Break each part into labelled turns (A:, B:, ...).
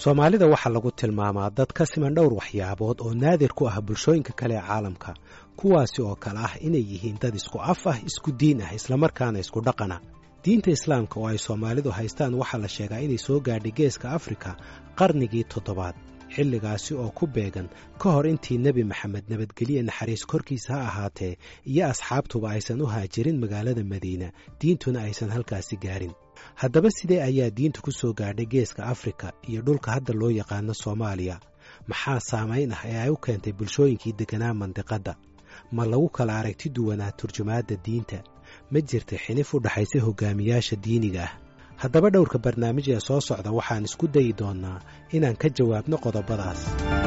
A: soomaalida waxaa lagu tilmaamaa dad ka siman dhowr waxyaabood oo naadir ku ah bulshooyinka kale ee caalamka kuwaasi oo kale ah inay yihiin dad isku af ah isku diin ah islamarkaana isku dhaqana diinta islaamka oo ay soomaalidu haystaan waxaa la sheegaa inay soo gaadhay geeska afrika qarnigii toddobaad xilligaasi oo ku beegan ka hor intii nebi maxamed nabadgelye naxariis korkiisa ha ahaatee iyo asxaabtuba aysan u haajirin magaalada madiina diintuna aysan halkaasi gaarin haddaba sidee ayaa diinta ku soo gaadhay geeska afrika iyo dhulka hadda loo yaqaano soomaaliya maxaa saamayn ah ee ay u keentay bulshooyinkii degganaa mandiqadda ma lagu kala aragti duwanaa turjumaadda diinta ma jirta xinif u dhaxaysa hogaamiyaasha diiniga ah haddaba dhowrka barnaamij ee soo socda waxaan isku dayi doonnaa inaan ka jawaabno qodobadaas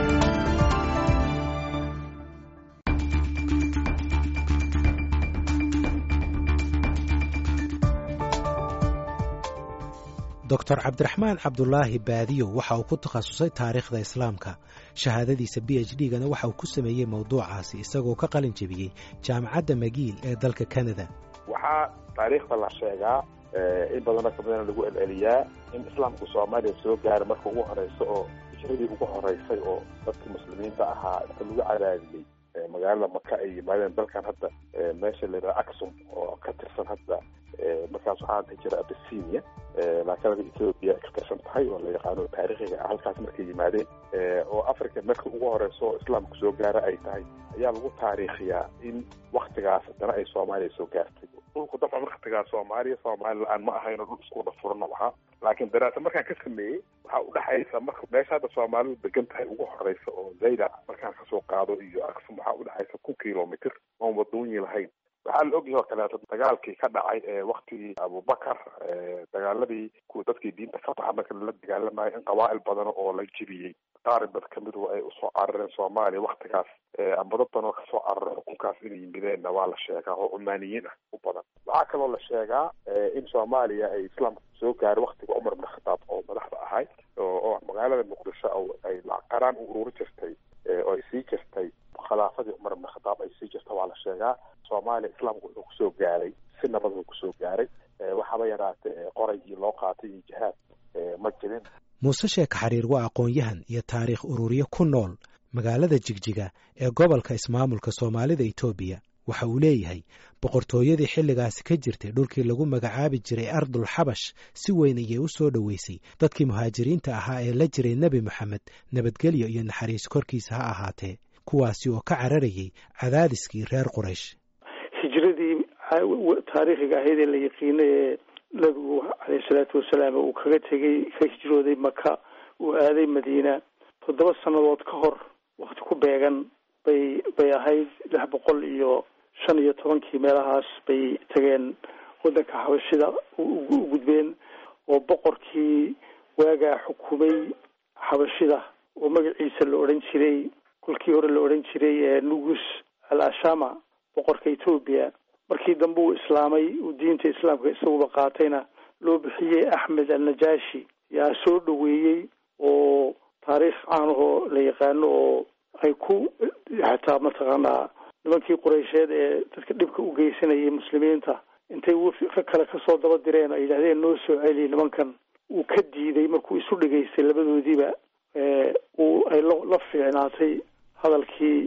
A: doctor cabdiraxmaan cabdulaahi baadiyo waxa uu ku takhasusay taariikhda islaamka shahaadadiisa b h d-gana waxa uu ku sameeyey mowduucaasi isagoo ka qalin jebiyey jaamacadda magiil ee dalka canada
B: waxaa taariikhda la sheegaa in badanoo kamidana lagu celceliyaa in islaamku soomaaliya soo gaara marka ugu horeysa oo hijradii ugu horeysay oo dadkii muslimiinta ahaa inta lagu cadaadiyey magaalada maka ay yimaadeen dalkan hadda meesha la yidhaha aksum oo ka tirsan hadda markaas waxaa dhihi jira abisinia laakiin ethoopia ay ka tirsan tahay oo la yaqaano taariikhiga ah halkaas markay yimaadeen oo africa marka ugu horeysa oo islaamku soo gaara ay tahay ayaa lagu taariikhiyaa in waktigaas haddana ay soomaaliya soo gaartay dhulku dabcan waktigaas soomaaliya soomaali la-aan ma ahayno dhul isku wada furan oo ahaa laakiin daraasa markaan ka sameeyey waxaa udhexaysa marka meesha hadda soomaalidu degan tahay ugu horeysa oo zayda markaan kasoo qaado iyo aksum waxaa udhexaysa kun kilomitr oon wadoonyi lahayn waxaa la ogyahay oo kaleeto dagaalkii ka dhacay ee waktigii abubakar dagaaladii kuwa dadkii diinta ka baxa marka lala dagaalamayo in qabaa'il badan oo la jibiyey qaarib dad kamidu ay usoo carareen soomaaliya waktigaas amba dad badan oo kasoo carara xukunkaas inay yimideenna waa la sheegaa oo cumaaniyiin ah u badan waxaa kaloo la sheegaa in soomaaliya ay islaamka soo gaaray waktiga cumar bin khataab oo madaxda ahay oo magaalada muqdisho ay qaraan u ururi jirtay oo ay sii jirtay khilaafadii cumar bin khataab ay sii jirta waa la sheegaa soomaaliya islaamku wuxuu kusoo gaaray si nabad uu kusoo gaaray waxaaba yaraatee qoraygii loo qaatay iyo jihaad ma jirin
A: muuse sheeka xariir waa aqoon-yahan iyo taariikh ururiye ku nool magaalada jigjiga ee gobolka ismaamulka soomaalida etoobiya waxa uu leeyahay boqortooyadii xilligaasi ka jirtay dhulkii lagu magacaabi jiray ardul xabash si weyn ayay u soo dhoweysay dadkii muhaajiriinta ahaa ee la jiray nebi moxamed nabadgelyo iyo naxariis korkiisa ha ahaatee kuwaasi oo ka cararayay cadaadiskii reer quraysh
C: hijradii taariikhiga ahayd ee la yaqiinay ee nabigu caleyhi salaatu wasalaam uu kaga tegey ka hijrooday maka uu aaday madiina toddoba sannadood ka hor wakti ku beegan bay bay ahayd lix boqol iyo shan iyo tobankii meelahaas bay tageen waddanka xabashida u gudbeen oo boqorkii waagaa xukumay xabashida oo magaciisa la odhan jiray kolkii hore la odhan jiray nugus al ashama boqorka etoobiya markii dambe uu islaamay uu diinta islaamka isaguba qaatayna loo bixiyey axmed al najashi yaa soo dhoweeyey oo taariikh caanahoo la yaqaano oo ay ku xataa mataqaanaa nimankii qureysheed ee dadka dhibka u geysanayay muslimiinta intay rag kale kasoo daba direen ay yidhahdeen noo soo celiy nimankan uu ka diiday markuu isu dhegaystay labadoodiiba uu ay la fiicnaatay hadalkii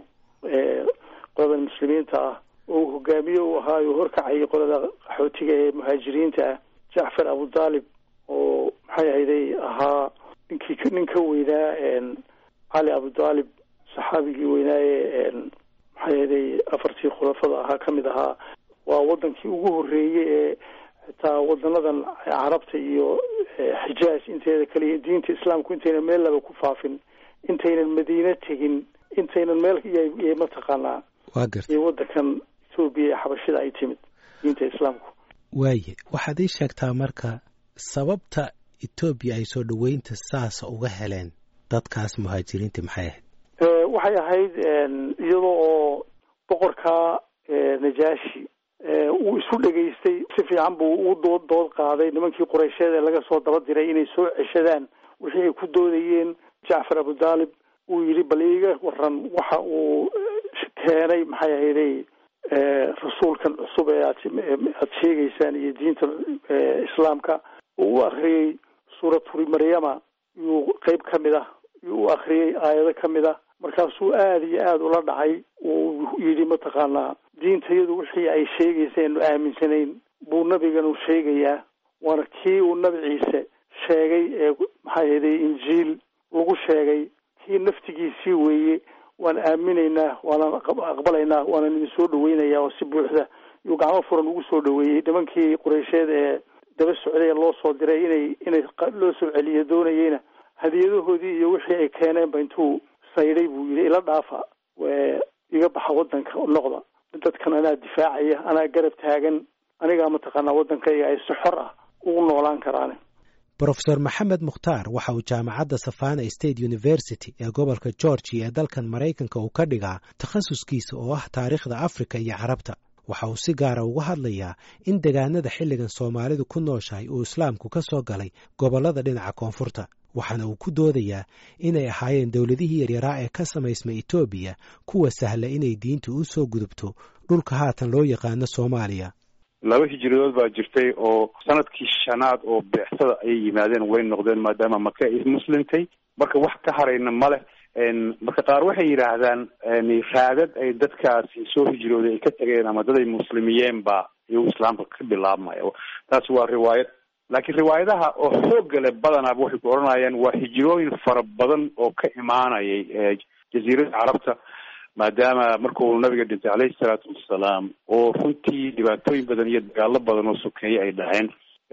C: qolada muslimiinta ah oo uu hogaamiye u ahaayo horkacayay qolada qaxootiga ee muhaajiriinta ah jacfar abudaalib oo maxay ahayday ahaa ninkii nin ka weynaa cali abudaalib saxaabigii weynaaye maxay ahayday afartii khulafada ahaa ka mid ahaa waa wadankii ugu horreeyey ee xitaa wadanadan carabta iyo xijaaj inteeda kale diinta islaamku intaynan meel laba ku faafin intaynan madiine tegin intaynan meel y mataqaanaa iyo wadankan etoobiya ee xabashida ay timid diinta islaamku
A: waaye waxaad ii sheegtaa marka sababta etoobiya ay soo dhoweynta saasa uga heleen dadkaas muhaajiriinta maxay ahayd
C: waxay ahayd iyadoo oo boqorka najashi uu isu dhegaystay si fiican buu u dood dood qaaday nimankii qureysheed ee laga soo daba diray inay soo ceshadaan wixii ay ku doodayeen jacfar abudaalib uu yidhi bal iiga waran waxa uu keenay maxay ahayday rasuulkan cusub ee aad aad sheegaysaan iyo diinta islaamka uu u akriyey suuraturi maryama yuu qeyb ka mid ah yuu u akriyey aayado ka mid ah markaasuu aada iyo aada ula dhacay uu yidhi mataqaanaa diintayadu wixii ay sheegaysa aanu aaminsanayn buu nabiganu sheegayaa waana kii uu nabi ciise sheegay ee maxaa yeelay injiil lagu sheegay kii naftigiisii weeye waan aaminaynaa waanaan aqbalaynaa waanaan idin soo dhaweynayaa oo si buuxda yuu gacmo furan ugu soo dhaweeyey nimankii qureysheed ee daba socday ee loo soo diray inay inay loo soo celiyo doonayeyna hadiyadahoodii iyo wixii ay keeneenba intuu saydhay buu yidhi ila dhaafa iga baxa waddanka noqda dadkan anaa difaacaya anaa garab taagan anigaa mataqaanaa waddankayga ay si xor ah ugu noolaan karaan
A: brofesor maxamed mukhtaar waxa uu jaamacadda savana state university ee gobolka georgia ee dalkan maraykanka uu ka dhigaa takhasuskiisa oo ah taariikhda afrika iyo carabta waxa uu si gaara uga hadlayaa in degaanada xilligan soomaalidu ku nooshahay uu islaamku ka soo galay gobollada dhinaca koonfurta waxaana uu ku doodayaa inay ahaayeen dowladihii yaryaraa ee ka samaysmay etoobiya kuwa sahla inay diinta u soo gudubto dhulka haatan loo yaqaano soomaaliya
D: laba hijiradood baa jirtay oo sanadkii shanaad oo beexsada ayay yimaadeen way noqdeen maadaama maka ay muslimtay marka wax ka harayna ma leh marka qaar waxay yidhaahdaan raadad ay dadkaasi soo hijrooday ay ka tageen ama dad ay muslimiyeen ba iyuu islaamka ka bilaabmaya taasi waa riwaayad laakiin riwaayadaha oo xoogga leh badanaaba waxay ku odhanayaan waa hijrooyin fara badan oo ka imaanayay jaziirada carabta maadaama markuu nabiga dhintay caleyhi salaatu wassalaam oo runtii dhibaatooyin badan iyo dagaalo badan oo sokeeye ay dhaheen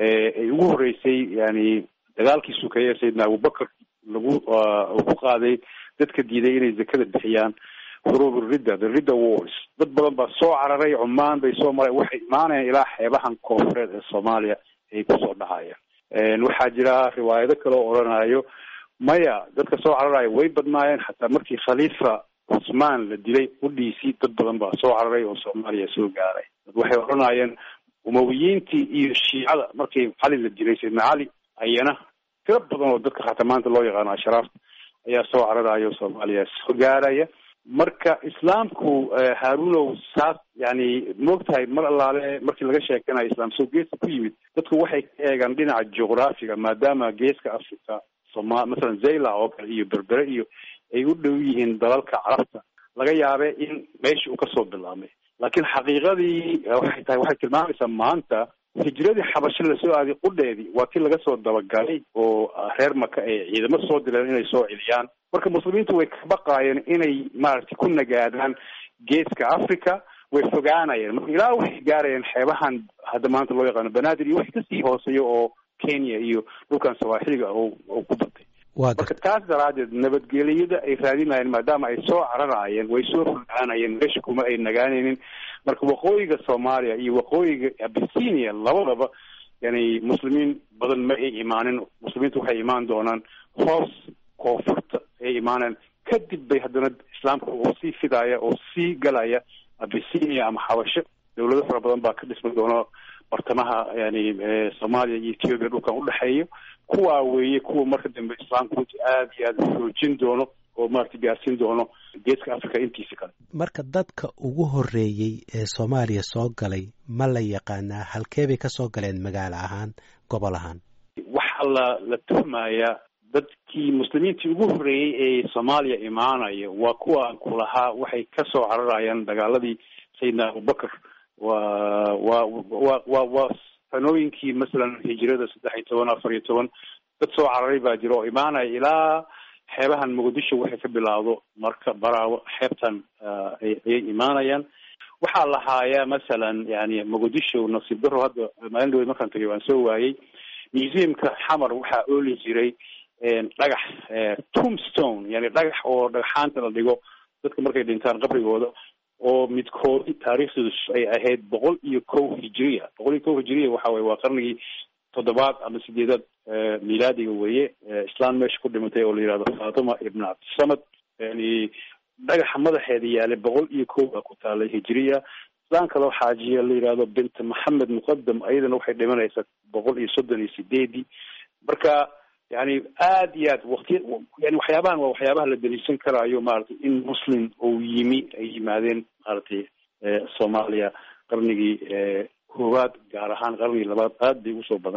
D: ay ugu horreysay yani dagaalkii sokeeye sayidna abubakar lagu ku qaaday dadka diiday inay zakada bixiyaan huruub ridda the ridda wars dad badan baa soo cararay cumaan bay soo mareen waxay imaanayaan ilaa xeebahan koonfureed ee soomaaliya ay kusoo dhacayaan waxaa jira riwaayado kale oo odhanayo maya dadka soo cararaya way badnaayeen xataa markii khaliifa cusmaan la dilay udhiisii dad badan baa soo cararay oo soomaaliya soo gaaray dad waxay odhanayeen umawiyiintii iyo shiicada markii cali la dilay sayidna cali ayana tiro badan oo dadka xataa maanta loo yaqaano ashraafta ayaa soo cararaya oo soomaaliya soo gaaraya marka islaamku haarunow saas yani moogtahay mar allaale markii laga sheekanayo islaam soo geeska ku yimid dadku waxay ka eegaan dhinaca juqraafiga maadaama geeska africa soma masalan zayla oo kale iyo berbere iyo ay u dhow yihiin dalalka carabta laga yaabe in meesha uu kasoo bilaabmay laakiin xaqiiqadii waxay tahay waxay tilmaamaysaa maanta hijradii xabasho lasoo aaday qudheedii waa kii laga soo dabagalay oo reer maka ay ciidamo soo dileen inay soo celiyaan marka muslimiintu way ka baqaayeen inay maaragtay ku nagaadaan geeska africa way fogaanayeen marka ilaa waxay gaarayeen xeebahan hadda maanta loo yaqaano banaadir iyo wixii kasii hooseeya oo kenya iyo dhulkan sawaaxiliga oo oo ku batay marka taas daraadeed nabadgeliyada ay raadinayeen maadaama ay soo cararaayeen way soo fogaanayeen meesha kuma ay nagaanaynin marka waqooyiga soomaaliya iyo waqooyiga abisinia labadaba yani muslimiin badan ma ay imaanin muslimiintu waxay imaan doonaan hoos koonfurta ay imaaneen kadib bay haddana islaamka oo sii fidaaya oo sii galaya abisinia ama xabasho dawlado fara badan baa ka dhisma doona bartamaha yani soomaaliya iyo ethiopia dhulkan udhexeeya kuwaa weeye kuwa marka dambe islaamka runti aada iyo aada xoojin doono oo maarata gaarsiin doono geeska africa intiisa kale
A: marka dadka ugu horreeyey ee soomaaliya soo galay ma la yaqaanaa halkee bay kasoo galeen magaalo ahaan gobol ahaan
D: waxaa la la tuhmayaa dadkii muslimiintii ugu horreeyey ee soomaaliya imaanaya waa kuwa kulahaa waxay kasoo cararayaan dagaaladii sayidna abubakar waa waa wa wa waa sanooyinkii masalan hijirada saddex iyo toban afar iyo toban dad soo cararay baa jira oo imaanaya ilaa xeebahan muqdisho waxay ka bilaawdo marka baraawo xeebtan ayay imaanayaan waxaa la haayaa masalan yani muqdisho nasiib daro hadda maalin dhaweed markaan tagay waan soo waayey museumka xamar waxaa ooli jiray dhagax tombstone yani dhagax oo dhagaxaanta la dhigo dadka markay dhintaan qabrigooda oo midkoodi taariikhdeedu ay ahayd boqol iyo kow hijiriya boqol iyo kow hijiriya waxa weye waa qarnigii toddobaad ama sideedaad milaadiga weeye islaan meesha ku dhimatay oo la yihahdo fatima ibn cabdisamad yani dhagaxa madaxeeda yaalay boqol iyo kow baa ku taalay hijiriya islaan kaloo xaajiya la yihahdo bint maxamed muqadam ayadana waxay dhimanaysaa boqol iyo soddon iyo sideedii marka yani aada iyo aad waktiya yani waxyaabahan waa waxyaabaha la daliishan karaayo maaragtay in muslim uu yimi ay yimaadeen maaragtay soomaaliya qarnigii koowaad gaar ahaan qarnigii labaad aad bay usoo badanayo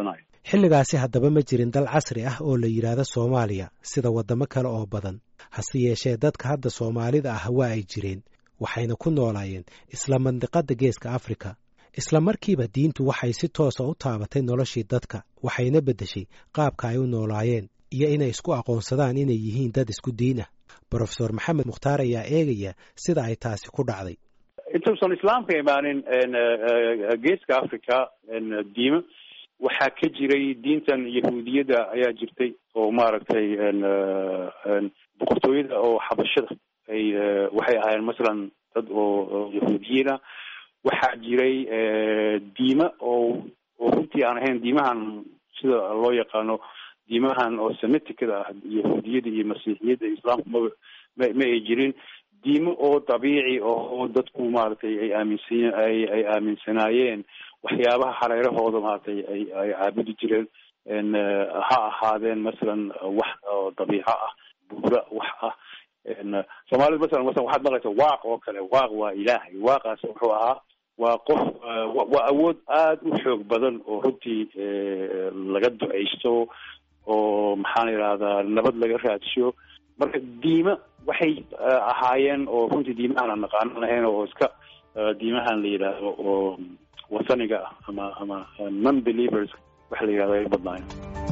A: xilligaasi haddaba ma jirin dal casri ah oo la yidhaahdo soomaaliya sida waddamo kale oo badan hase yeeshee dadka hadda soomaalida ah waa ay jireen waxayna ku noolaayeen isla mandiqadda geeska afrika isla markiiba diintu waxay si toosa u taabatay noloshii dadka waxayna beddeshay qaabka ay u noolaayeen iyo inay isku aqoonsadaan inay yihiin dad isku diin ah brofesor maxamed mukhtaar ayaa eegaya sida ay taasi ku dhacday
D: intuusan islaamka imaanin geeska africa diimo waxaa ka jiray diintan yahuudiyadda ayaa jirtay oo maaragtay boqortooyada oo xabashada ay waxay ahaayeen masalan dad oo yahuudiyiina waxaa jiray diima oo oo runtii aan ahayn diimahan sida loo yaqaano diimahan oo semiticada ah yahuudiyada iyo masiixiyadda islaamku ma ma ma ay jirin diimo oo dabiici oo dadku maaragtay ay aaminsan ay ay aaminsanaayeen waxyaabaha hareerahooda maaragtay ay ay caabudi jireen ha ahaadeen masalan wax oo dabiico ah buura wax ah soomaalida masalan masalan waxaad maqlaysa waaq oo kale waaq waa ilaahay waaqaas wuxuu ahaa waa qof waa awood aada u xoog badan oo runtii laga duceysto oo maxaan yidhahdaa nabad laga raadsho marka diima waxay ahaayeen oo runtii diimahan aan naqaanan lahayn oo iska diimahan la yidhaahdo oo wasaniga ah ama ama non believers waxa la yidhahdo ay badnaayen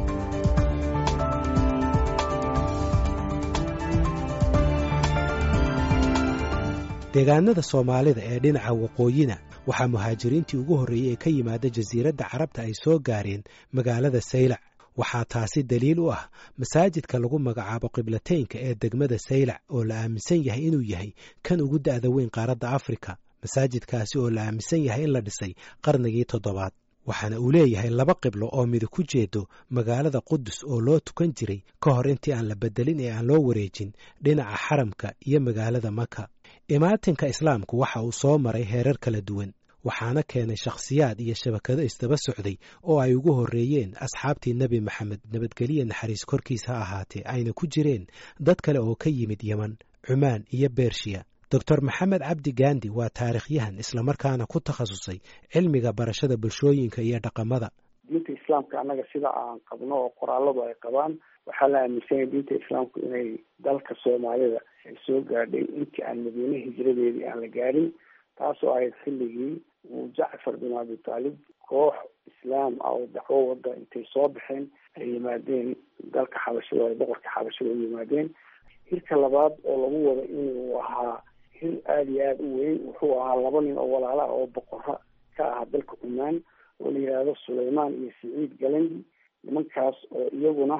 A: deegaanada soomaalida ee dhinaca waqooyina waxaa muhaajiriintii ugu horreeyey ee ka yimaada jasiiradda carabta ay soo gaareen magaalada saylac waxaa taasi daliil u ah masaajidka lagu magacaabo qiblateynka ee degmada saylac oo la aaminsan yahay inuu yahay kan ugu da'da weyn qaaradda afrika masaajidkaasi oo la aaminsan yahay in la dhisay qarnigii toddobaad waxaana uu leeyahay laba qiblo oo midi ku jeedo magaalada qudus oo loo tukan jiray ka hor intii aan la beddelin ee aan loo wareejin dhinaca xaramka iyo magaalada maka imaatinka islaamku waxa uu soo maray heerar kala duwan waxaana keenay shakhsiyaad iyo shabakado isdaba socday oo ay ugu horreeyeen asxaabtii nebi maxamed nabadgeliya naxariis korkiis ha ahaatee ayna ku jireen dad kale oo ka yimid yeman cumaan iyo bershiya doctor maxamed cabdi gandi waa taarikhyahan islamarkaana ku takhasusay cilmiga barashada bulshooyinka iyo dhaqamada
E: diinta islaamka annaga sida aan qabno oo qoraaladu ay qabaan waxaa la aaminsanyay diinta islaamku inay dalka soomaalida ay soo gaadhay intii aan madiine hijradeedii aan la gaadhin taasoo ahayd xilligii uu jacfar bin abi taalib koox islaam ah oo dacwo wada intay soo baxeen ay yimaadeen dalka xabashada ay boqorka xabashada u yimaadeen hirka labaad oo lagu wado inuu ahaa hil aada iyo aada u weyn wuxuu ahaa laba nin oo walaala ah oo boqora ka ahaa dalka cumaan oo la yidhaahdo sulaymaan iyo siciid galandi nimankaas oo iyaguna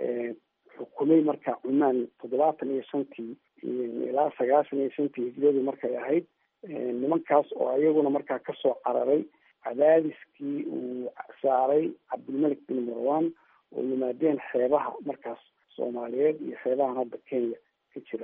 E: xukumay marka cumaan toddobaatan iyo shantii ilaa sagaashan iyo shantii hijradii markay ahayd nimankaas oo iyaguna markaa kasoo cararay cadaadiskii uu saaray cabdilmalik bin marwan oo yimaadeen xeebaha markaas soomaaliyeed iyo xeebahan hadda kenya ka jira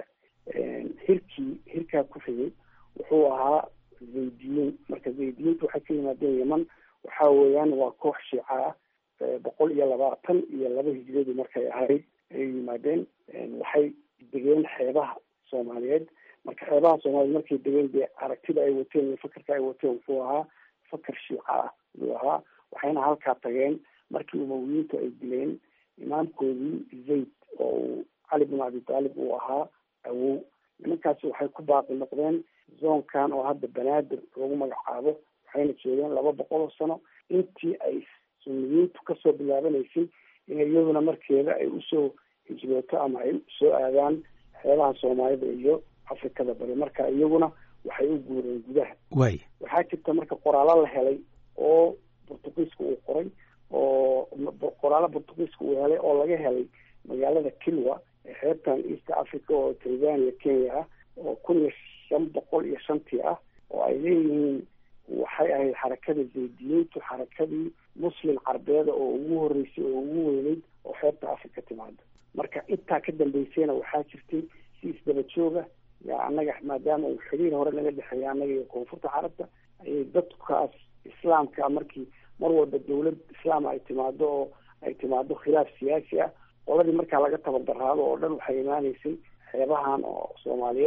E: hirkii hirkaa ku xigay wuxuu ahaa zaydiyiin marka zaydiyiinta waxay ka yimaadeen yeman waxa weeyaan waa koox shiica ah boqol iyo labaatan iyo laba hijradii markay ahayd ayay yimaadeen waxay degeen xeebaha soomaaliyeed marka xeebaha soomaliya markay degeen dee aragtida ay wateen iyo fakarka ay wateen wuxuu ahaa fakar shiica ah ayuu ahaa waxayna halkaa tageen markii umawiyiintu ay dileen imaamkoodii zayd oo uu cali bin abi taalib uu ahaa awow nimankaasi waxay ku baaqi noqdeen zoonkan oo hadda banaadir lagu magacaabo waxayna joogeen laba boqol oo sano intii ay suniyiintu kasoo bilaabanaysay in iyaduna markeeda ay usoo hijrooto ama ay soo aadaan xeebaha soomaalida iyo afrikada bari marka iyaguna waxay u guureen gudaha
A: way
E: waxaa jirta marka qoraalo la helay oo portugiiska uu qoray oo qoraalo portugiiska uu helay oo laga helay magaalada kilwa ee xeebtan east africa oo tanzania kenya ah oo kun iyo shan boqol iyo shantii ah oo ay leeyihiin waxay ahayd xarakada zaydiyiintu xarakadii muslim carbeeda oo ugu horeysay oo ugu weyneyd oo xeebta africa timaado marka intaa ka dambeysayna waxaa jirtay si isdaba jooga yaa annaga maadaama uu xiriir hore naga dhexeeya annaga iyo koonfurta carabta ayay dadkaas islaamka markii mar walba dawlad islaam ay timaado oo ay timaado khilaaf siyaasi ah qoladii markaa laga tabardaraado oo dhan waxay imaaneysay xeebahan oo soomaaliyeed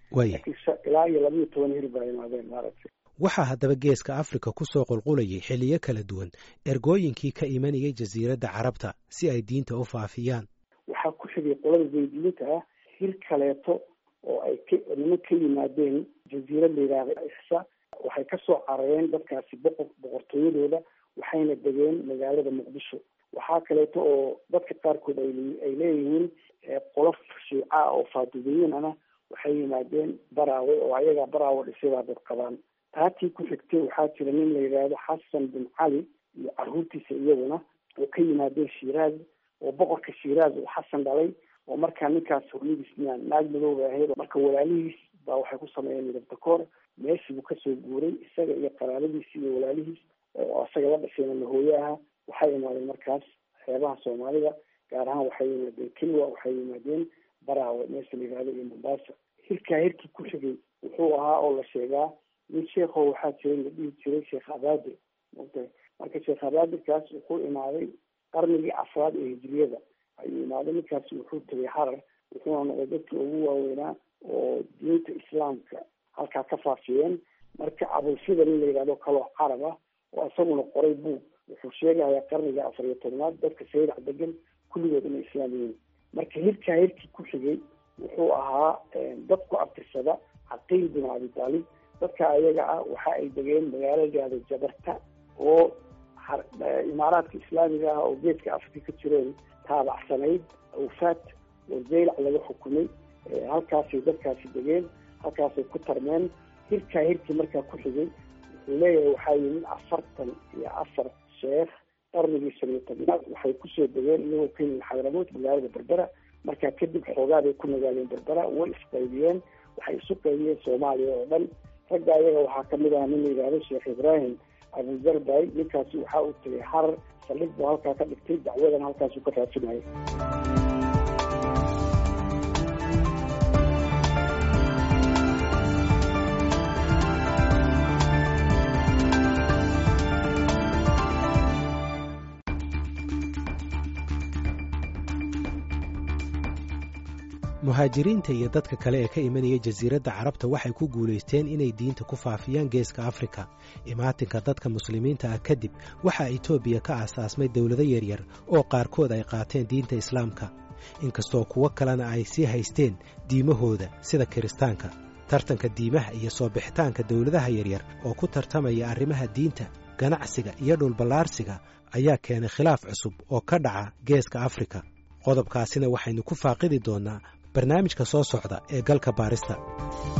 E: laakiin ilaa iyo labiiyo toban hir baa imaadeen maaragtay
A: waxaa haddaba geeska afrika ku soo qulqulayay xilliyo kala duwan ergooyinkii ka imanayay jasiiradda carabta si ay diinta u faafiyaan
E: waxaa ku xigay qolada zaydiyiinta ah hir kaleeto oo ay ka niman ka yimaadeen jasiirad la yidhaahda ixsa waxay kasoo carareen dadkaasi boqor boqortooyadooda waxayna degeen magaalada muqdisho waxaa kaleeto oo dadka qaarkood ay leeyihiin qolof shiica oo faadumiyiin ana waxay yimaadeen baraawe oo ayagaa baraawe dhisay baa dad qabaan taatii ku xigtay waxaa jira nin la yidhaahdo xasan bin cali iyo caruurtiisa iyaguna oo ka yimaadeen shiiraaz oo boqorka shiiraaz uu xasan dhalay oo markaa ninkaas hooyadiis naag madooba ahayd marka walaalihiis baa waxay ku sameeyeen midabtakoor meeshii buu kasoo guuray isaga iyo qaraabadiisi iyo walaalihiis oo isaga la dhashayna lahooye aha waxay imaadeen markaas xeebaha soomaalida gaar ahaan waxay yimaadeen kilwa waxay yimaadeen baraawe meesha la yihahdo iyo mombasa hirkaa hirkii ku xigay wuxuu ahaa oo la sheegaa nin sheekho waxaa jiray la dhihi jiray sheekh abaadir mota marka sheekh abaadirkaas wuxuu imaaday qarnigii afraad ee hijiriyada ayuu imaaday ninkaasi wuxuu tegay harar wuxuuna noqday dadkii ugu waaweynaa oo diinta islaamka halkaa ka faafiyeen marka abulsida nin la yidhahdo kaloo carab ah oo isaguna qoray buug wuxuu sheegayaa qarniga afar iyo tobnaad dadka saydac degan kulligood inay islaam yihiin marka hirkaa hirkii ku xigay wuxuu ahaa dad ku abtirsada caqiil bin abi taalib dadka ayaga ah waxa ay degeen magaalo gaada jabarta oo imaaraadka islaamiga ah oo geeska afrika ka jireen taabacsanayd awfaat oo zaylac laga xukumay halkaasay dadkaasi degeen halkaasay ku tarmeen hirkaa hirkii markaa ku xigay wuxuu leeyahay waxaa yimid afartan iyo afar sheekh qarnigii shan iyo tobnaad waxay kusoo degeen iyagoo ka yimid xadramood magaalada berbera markaa kadib xoogaa bay ku nagaaleen berbera way isqaybiyeen waxay isu qaybiyeen soomaaliya oo dhan ragga ayaga waxaa kamid ah nin la yidhahdo sheekh ibraahim abuzarbay ninkaasi waxaa uu tegay harar saldhig buu halkaa ka dhigtay dacwadan halkaasuu ka raadsinayay
A: muhaajiriinta iyo dadka kale ee ka imanaya jasiiradda carabta waxay ku guulaysteen inay diinta ku faafiyaan geeska afrika imaatinka dadka muslimiinta ah kadib waxaa etoobiya ka aasaasmay dowlado yaryar oo qaarkood ay qaateen diinta islaamka inkastoo kuwo kalena ay sii haysteen diimahooda sida kiristaanka tartanka diimaha iyo soo bixitaanka dowladaha yaryar oo ku tartamaya arrimaha diinta ganacsiga iyo dhulballaarsiga ayaa keenay khilaaf cusub oo ka dhaca geeska afrika qodobkaasina waxaynu ku faaqidi doonnaa barnaamijka soo socda ee galka baarista